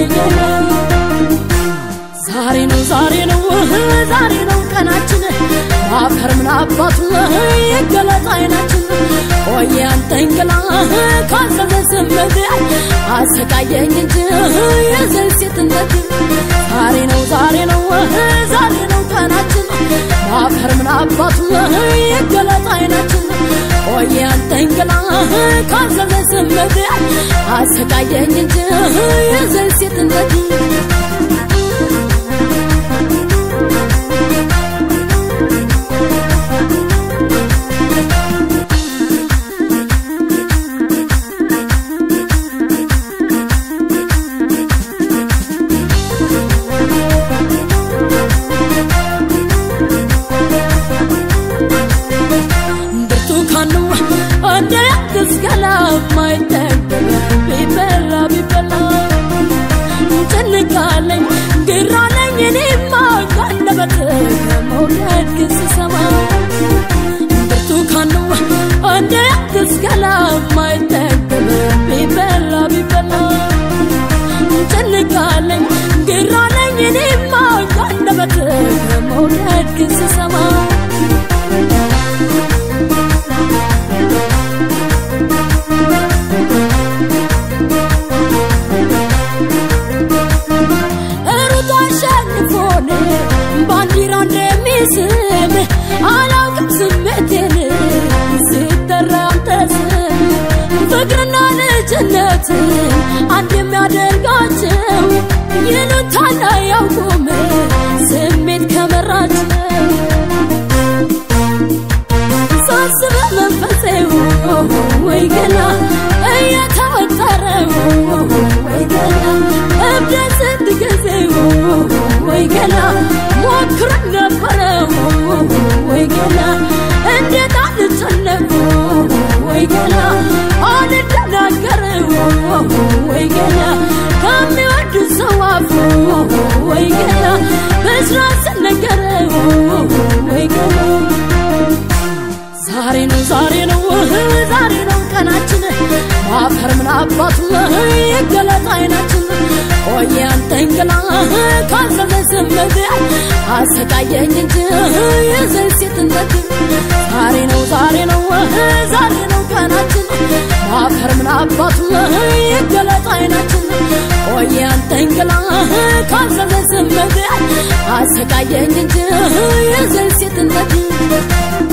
ገላ ዛሬ ነው ዛሬ ነው ዛሬ ነው ቀናችን አፈር ምን አባቱ ይገለጥ አይናችን ቆየ አንተን ገላ ካዘዘ ስምት አሰቃየኝ እንጂ የዘይ ሴትነት ዛሬ ነው ዛሬ ነው ዛሬ ነው ቀናችን አፈር ምን አባቱ ይገለጥ አይናችን ቆየ አንተን ገላ ካዘዘ ስምት አሰቃየኝ እንጂ የዘይ ሴትነት ብርቱካኑ እንደ ያትስገላ ማይጠገብ ቢበላ ቢበላ ጭንቃለኝ ግራለኝ እኔማ ካንደበት መውደድ ግን ስሰማ ብርቱካኑ እንደ ያትስገላ ማይጠገብ ቢበላ ቢበላ ጭንቃለኝ ግራለኝ እኔማ ካንደበት መውደድ ግን ስሰማ ሩጦ አሸንፎን ባንዲራ እንደሚስም አላውቅም ስሜቴን ሲጠራ አንተ ስም ፍቅርና ልጅነት አንድ የሚያደርጋቸው ይሉታል አያውቁም ስሜት ከመራቸው ሳስበ መንፈሴው ወይ ገና እየተወጠረው ወይ ገና እብደት ስንት ጊዜው ወይ ገና ሞክረን ነበረው ወይ ገና እንዴት አልጨነቁ ወይ ገና አልደናገረው ወይ ገና ከሚወድ ሰው አፉ ወይ ገና በስራት ስነገረው ወይ ገና ዛሬ ነው ዛሬ ነው ዛሬ ነው ቀናችን ማፈር ምን አባቱ ይገለጥ አይናችን ቆየ አንተን ገላ ካዘዘ ስምት አሰቃየኝ እንጂ የዘይ ሴትነት ዛሬ ነው ዛሬ ነው ዛሬ ነው ቀናችን ማፈር ምን አባቱ ይገለጥ አይናችን ቆየ አንተን ገላ ካዘዘ ስምት አሰቃየኝ እንጂ የዘይ ሴትነት